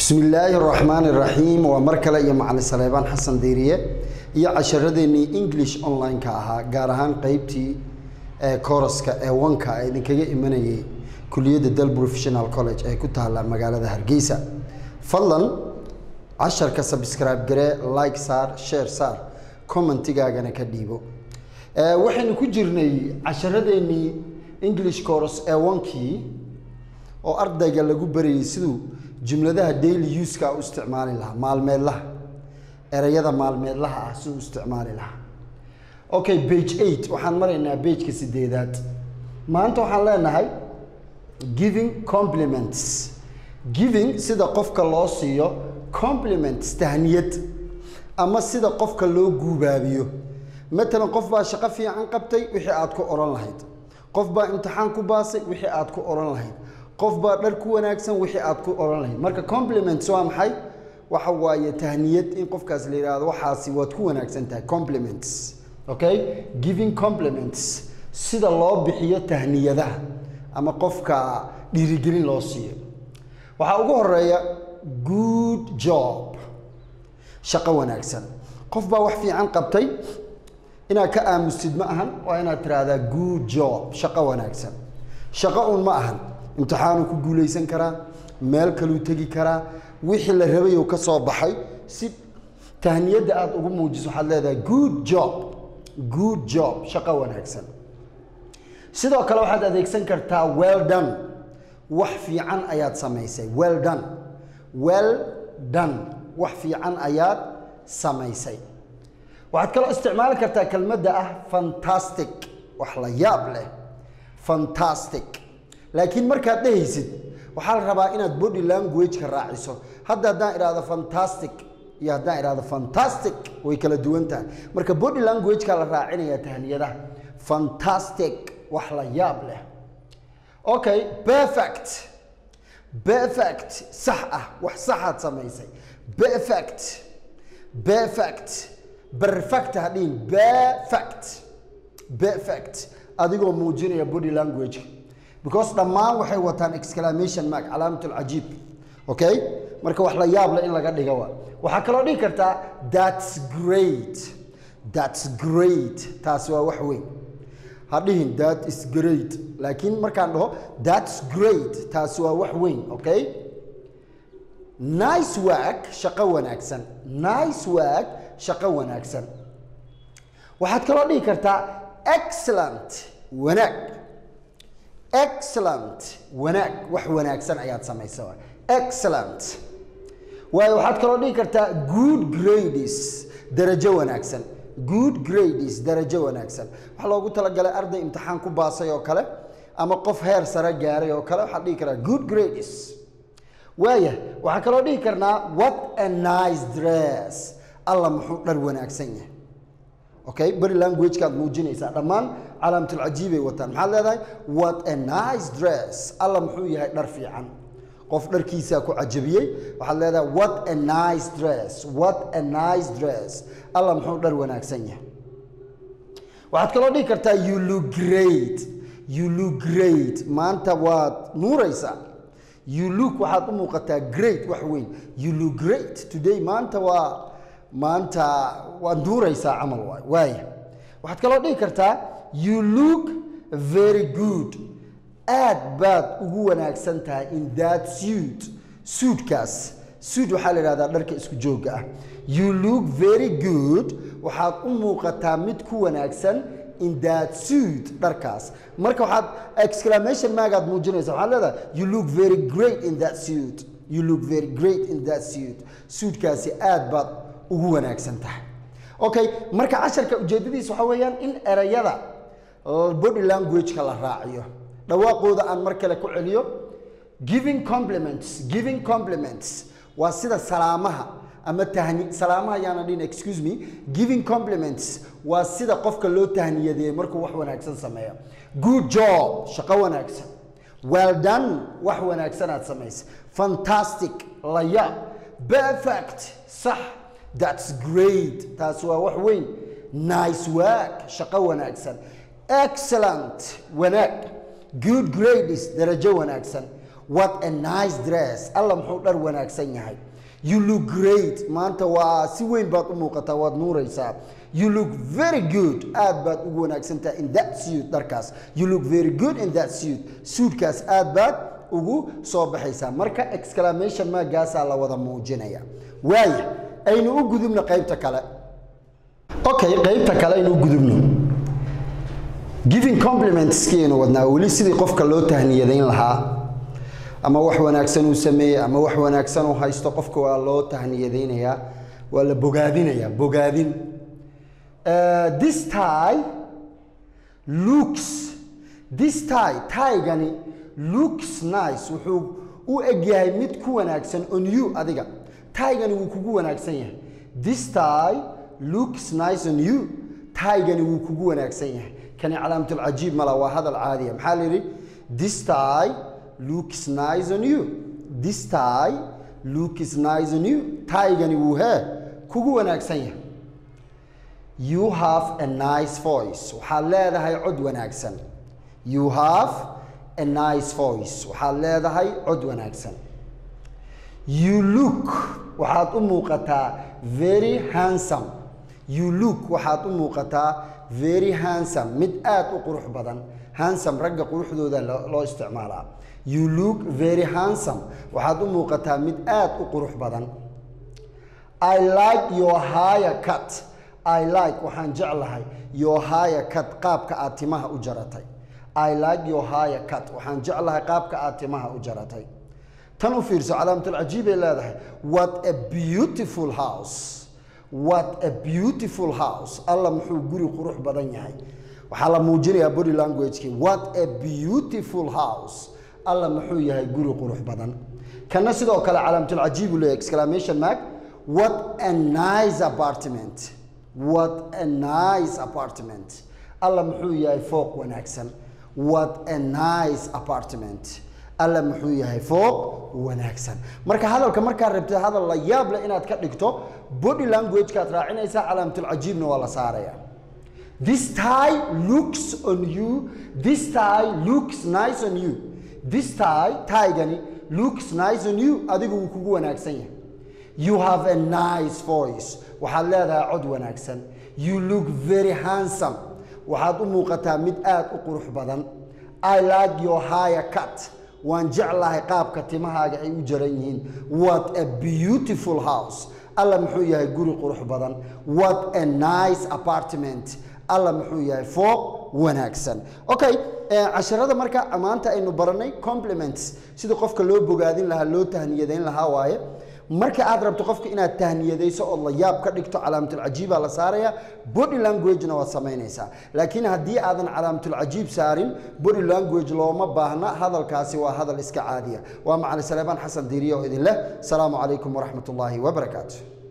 bismi illaahi raxmaani raxiim waa mar kale iyo macalin saleebaan xasan deyriye iyo casharadeenii english online-ka ahaa gaar ahaan qeybtii ee kooraska ee wanka ee idinkaga imanayay kuliyadda dal professional college ee ku taalla magaalada hargeysa fadlan casharka subscribe garee like saar share saar commentigaagana ka dhiibo Ee, waxaynu ku jirnay casharadeenii english course ee wankii oo ardayga lagu barayay siduu jumladaha daily use-ka u isticmaali lahaa maalmeedlaha ereyada maalmeedlaha ah siduu u isticmaali lahaa okay page eight waxaan maraynaa pageka sideedaad maanta waxaan leenahay giving compliments giving sida qofka loo siiyo compliments tahniyad ama sida qofka loo guubaabiyo matalan qof baa shaqo fiican qabtay wixii aad ku odhan lahayd qof baa imtixaan ku baasay wixii aad ku odhan lahayd qof baa dhar ku wanaagsan wixii aad ku odhan lahayd marka compliments waa maxay waxa waaye tahniyad in qofkaas la yidhaahdo waxaasi waad ku wanaagsan tahay compliments okay giving compliments sida loo bixiyo tahniyadaha ama qofka dhiirigelin loo siiyo waxaa ugu horeeya good job shaqo wanaagsan qof baa wax fiican qabtay inaad ka aamustid ma ahan waa inaad tiraahdaa good job shaqo wanaagsan shaqo un ma ahan imtixaanuu ku guulaysan karaa meel kaluu tegi karaa wixii la rabayou ka soo baxay si tahniyadda aada ugu muujiso waxaad leedahay good job good job shaqo wanaagsan sidoo kale waxaad adeegsan kartaa well done wax fiican ayaad samaysay well done well done wax fiican ayaad samaysay waxaad kaloo isticmaali kartaa kelmadda ah fantastic wax la yaab leh fantastic laakiin markaad dhehaysid waxaa la rabaa inaad body language-ka raaciso hadda haddaan idhaahdo fantastic iyo haddaan idhaahdo fantastic way kala duwan tahay marka body language-ka la raacinayaa tahniyadaha fantastic wax la yaab leh okay perfect perfect sax ah wax saxaad samaysay perfect perfect perfect hadhihin perfect perfect adigoo muujinaya body language because dhammaan waxay wataan exclamation mark calaamat alcajiib okay marka wax la yaab leh in laga dhiga waa waxaa kaloo dhihi kartaa that's great that's great taasi waa wax weyn ha dhihin that is great laakiin markaan dhaho that's great taasi waa wax weyn okay nice work shaqo wanaagsan nice work shaqo wanaagsan waxaad kaloo dhihi kartaa excellent wanaag excellent wanaag wax wanaagsan ayaad samaysa waa excellent waayo waxaad kaloo dhihi kartaa good grades darajo wanaagsan good grades darajo wanaagsan waxaa loogu talagalay arday imtixaan ku baasay oo kale ama qof heer sare gaaray oo kale waxaad dhihi karaa good grades waaya waxaa kaloo dhihi karnaa what a nice dress alla muxuu dhar wanaagsan yahay okay body language-kaad muujinaysaa dhammaan calaamatulcajiibay wataan maxaad leedahay what a nice dress alla muxuu yahay dhar fiican qof dharkiisaa ku cajabiyey waxaad leedahay what a nice dress what a nice dress alla muxuu dhar wanaagsan yahay waxaad kaloo dhihi kartaa you look great you look great maanta waad nuuraysaa you look waxaad u muuqataa great wax weyn you look great today maanta waa maanta waad nuuraysaa camal waay waaya waxaad kaloo dhihi kartaa you look very good aad baad ugu wanaagsan tahay in that suit suitkaas suit waxaa la yidhahdaa dharka isku joogga ah you look very good waxaad u muuqataa mid ku wanaagsan in that suit dharkaas marka waxaad exclamation maagaad muujinaysa waxaad leedahay you look very great in that suit you look very great in that suit suitkaasi aad baad ugu wanaagsan tahay okay marka casharka ujeedadiisa waxaa weeyaan in erayada body language-ka la raaciyo dhawaaqooda aan mar kale ku celiyo giving compliments giving compliments waa sida salaamaha ama tahni salaamaha yaana dhihin excuse me giving compliments waa sida qofka loo tahniyadeeyo markuu wax wanaagsan sameeyo good job shaqo wanaagsan well done wax wanaagsanaad samaysay fantastic layaab perfect sax that's great taasi waa wax weyn nice work shaqo wanaagsan excellent wanaag good grades darajo wanaagsan what a nice dress alla muxuu dhar wanaagsan yahay you look great maanta waa si weyn baad u muuqataa waad nuuraysaa you look very good aad baad ugu wanaagsantahay in that suit dharkaas you look very good in that suit suitkaas aad baad ugu soo baxaysaa marka exclamation maagaasaa la wada muujinaya waaya aynu u gudubno qaybta kale okay qaybta kale aynu u gudubno giving complimentskiinu wadnaa weli sidii qofka loo tahniyadayn lahaa ama wax wanaagsan uu sameeyey ama wax wanaagsan uu haysto qofka waa loo tahniyadaynayaa waa la bogaadinayaa bogaadin Uh, this tie looks this tie taygani looks nice wuxuu u egyahay mid ku wanaagsan on you adiga taygani wuu kugu wanaagsan yahay this tie looks nice on you taygani wuu kugu wanaagsan yahay kani calaamatul mala waa hadal caadiya maxaa la yidhi this tie looks nice on you this tie looks nice on you taygani wuu hee kugu wanaagsan yahay you have a nice voice waxaad leedahay cod wanaagsan you have a nice voice waxaad leedahay cod wanaagsan you look waxaad u muuqataa very handsome you look waxaad u muuqataa very handsome mid aad u qurux badan handsome ragga quruxdooda loo isticmaalaa you look very handsome waxaad u muuqataa mid aad u qurux badan i like your higher cut i like waxaan jeclahay your higher cut qaabka aad timaha u jaratay i like your higher cut waxaan jeclahay qaabka aad timaha u jaratay tan u fiirso calaamatul cajiibay leedahay what a beautiful house what a beautiful house alla muxuu guri qurux badan yahay waxaa la muujinayaa body languagekii what a beautiful house alla muxuu yahay guri qurux badan kana sidoo kale calaamatul cajiib uu leeyahay exclamation mark what a nice apartment what a nice apartment alla muxuu yahay fooq wanaagsan what a nice apartment alla muxuu yahay fooq wanaagsan marka hadalka markaa rabtid hadal la yaab leh inaad ka dhigto body languagekaad raacinaysaa calaamatul cajiibna waa la saaraya this tie looks on you this tie looks nice on you this tie taygani looks nice on you adigu wuu kugu wanaagsan yahay you have a nice voice waxaad leedahay cod wanaagsan you look very handsome waxaad u muuqataa mid aad u qurux badan i like your higher cut waan jeclahay qaabka timahaaga ay u jaran yihiin what a beautiful house alla muxuu yahay guri qurux badan what a nice apartment alla muxuu yahay fooq wanaagsan okay casharada marka maanta aynu baranay compliments sida qofka loo bogaadin lahaa loo tahniyadayn lahaa waaye marka aad rabto qofka inaad tahniyadayso oo la yaab ka dhigto calaamatul la saaraya body languagena waad samaynaysaa laakiin haddii aadan calaamatul saarin body language looma baahna hadalkaasi waa hadal iska caadiya waa macali saleebaan xasan diiriye oo idin leh asalaamu calaykum waraxmat ullaahi wabarakaatu